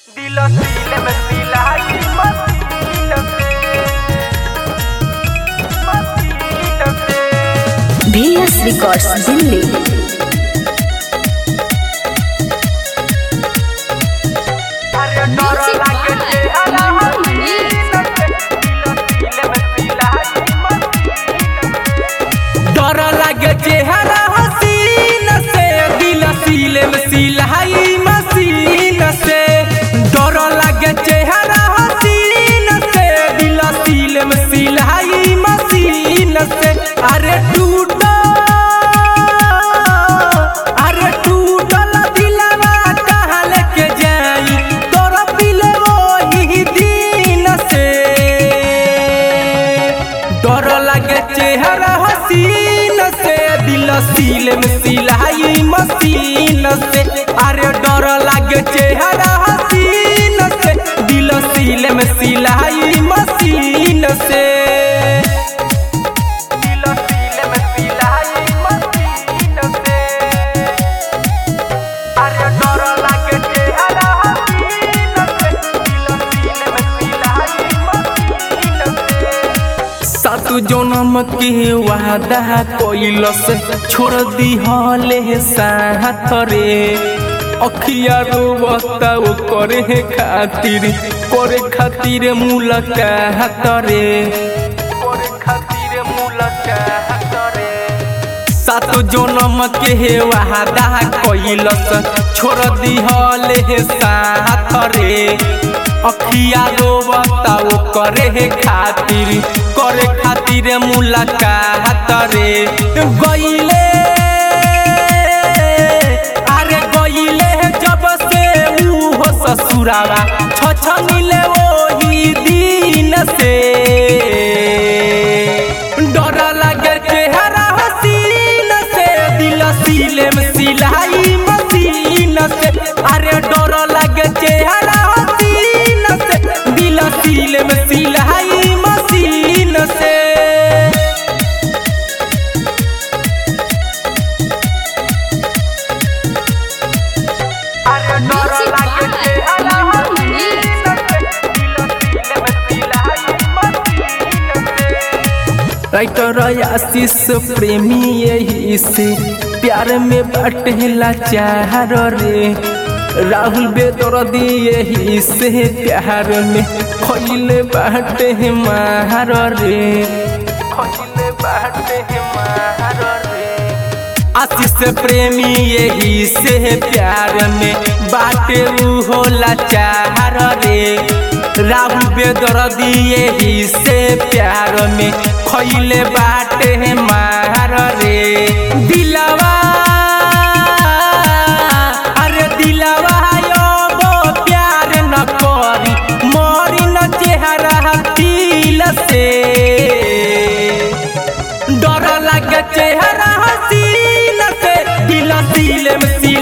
Dilo dile me silahi masítate Masítate VS Records Delhi अरे डर लागे चेहरा हसीनते Dilo dile me silahi masítate डर लागे चेहरा हसीन से दिल सीले में सिलाई मशीन से डर लागे चेहरा हसीन से दिल सीले में सिलाई मशीन से अरे टूटा अरे टूटल दिलवा कहाँ लेके जाई तोरा पिले वही दिन से डर लागे चेहरा हसीन से दिल सील में सिलाई मशीन से अरे डर लागे चेहरा हसीन से दिल सील में सिलाई मशीन से Dilo dile me silahi masítate अरे डर लागे चेहरा हसीनते Dilo dile me silahi masítate सात जन्म के वादा कोइल से छोड़ दी हले साथ रे अखिया रोवता वो करे खातिर करे खातिर मुलाकात रे करे खातिर मुलाकात रे सात जन्म के वादा कोइल से छोड़ दी हले साथ रे अखिया रोवता वो करे खातिर करे खातिर मुलाकात रे गईले अरे गईले जब से ऊ हो ससुरावा छ मिले वही दिन से डर लगे चेहरा हसीन से दिल सीले में सिलाई मशीन से अरे डर लगे चेहरा हसीन से दिल सीले में सिलाई मशीन से अरे डर लागे चेहरा हसीनते Dilo dile me silahi masítate writer Ashish Premi यही से प्यार में बटेला चार रे राहुल बेदर्दी यही से प्यार में खैले बाटे मार रे खैले बाटे मार रे आशीष प्रेमी यही से प्यार में बाटे ऊ होला चार रे राहुल बेदर्दी यही से प्यार में खैले बाटे मार रे दिलवा अरे दिलवा यो वो प्यार न करी मरी न चेहरा दिल से डर लगे चेहरा हसीन से दिल दिल में